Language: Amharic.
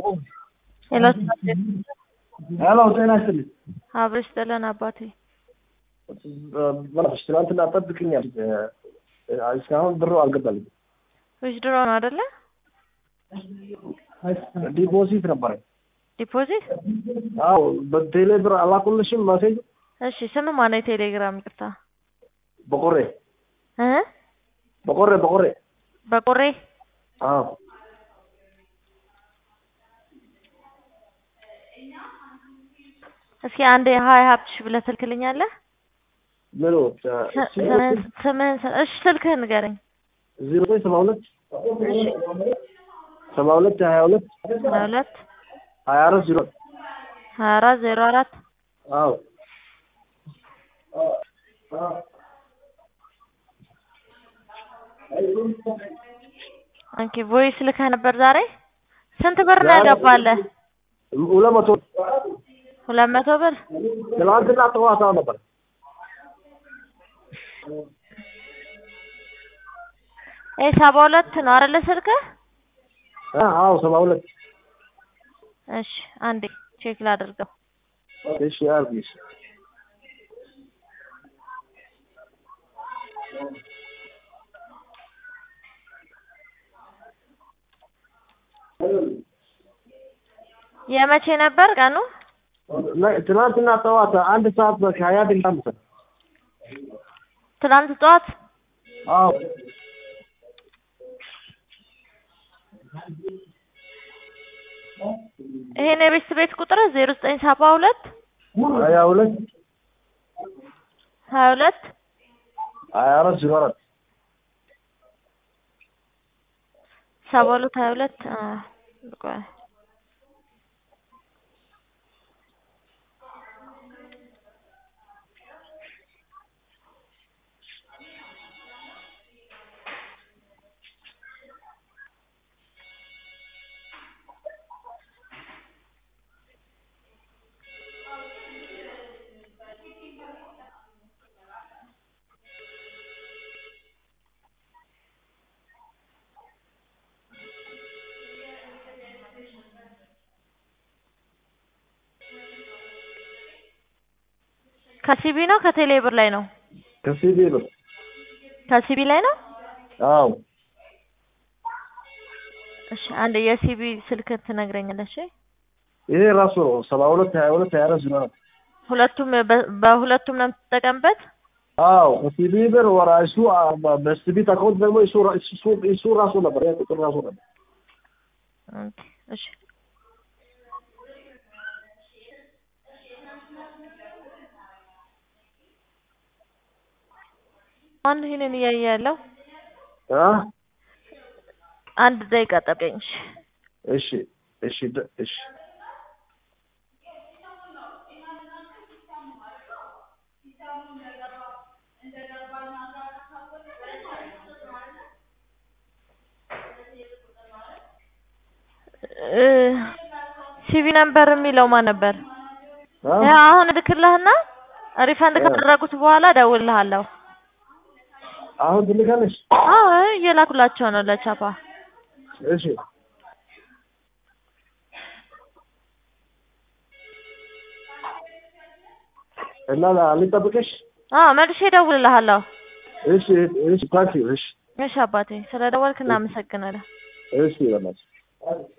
ሄሎ ሄሎ ጤና ይስጥልኝ። አብረሽ ጥለን አባቴ በላሽ ትናንትና ጠብቅኛል እስካሁን ብሩ አልገባልኝ። ዊዝድሮ ነው አይደለ? ዲፖዚት ነበረ። ዲፖዚት አዎ በቴሌ ብር አላኩልሽም ማሴጅ እሺ። ስም ማነው? የቴሌግራም ይቅርታ በቆሬ እ በቆሬ በቆሬ በቆሬ አዎ እስኪ አንድ ሀይ ሀብትሽ ብለህ ትልክልኛለህ? ምኑ ስ- ስምህን ስምህን ስ- እሺ ስልክህን ንገረኝ። ዜሮ ዘጠኝ ሰባ ሁለት እሺ ሰባ ሁለት ሀያ ሁለት ሀያ ሁለት ሀያ አራት ዜሮ ሀያ አራት ዜሮ አራት አዎ ኦኬ ቮይስ ልከህ ነበር ዛሬ? ስንት ብር ነው ያገባለህ? ሁለት መቶ ሁለት መቶ ብር ትናንትና ጠዋት ነበር ይሄ ሰባ ሁለት ነው አይደለ ስልክህ? አዎ ሰባ ሁለት እሺ አንዴ ቼክ ላድርገው። እሺ አርጊሽ የመቼ ነበር ቀኑ? ትናንትና ጠዋት አንድ ሰዓት ከሀያ ደቂቃ መሰለኝ ትናንት ጠዋት አዎ ይሄን የቤት ቤት ቁጥር ዜሮ ዘጠኝ ሰባ ሁለት ሀያ ሁለት ሀያ ሁለት ሀያ አራት ዜሮ አራት ሰባ ሁለት ሀያ ሁለት አ ቆይ ከሲቢ ነው ከቴሌ ብር ላይ ነው? ከሲቢ ነው ከሲቢ ላይ ነው? አዎ እሺ አንድ የሲቢ ስልክ ትነግረኛለሽ? ይሄ ራሱ ነው ሰባ ሁለት ሀያ ሁለት ሀያ አራት ዜሮ አራት ሁለቱም በ- በሁለቱም ነው የምትጠቀምበት? አዎ ከሲቢ ብር ወራ እሱ በሲቢ አካውንት ደግሞ እሱ ራ- እሱ እሱ ራሱ ነበር ያ ቁጥር ራሱ ነበር ኦኬ እሺ አንድ ይሄንን እያየ ያለው አ አንድ ደቂቃ ጠብቀኝ። እሺ እሺ እሺ ደ- እሺ እ ሲቪ ነምበር የሚለው ማን ነበር? አ ያ አሁን እልክልህና ሪፈንድ ካደረጉት በኋላ እደውልልሃለሁ። አሁን ትልካለሽ አዎ እየላኩላቸው ነው ለቻፓ። እሺ እና ልጠብቅሽ አዎ መልሼ እደውልልሃለሁ። እሺ እሺ ታንኪ እሺ እሺ አባቴ ስለደወልክ እናመሰግናለን። እሺ በእናትሽ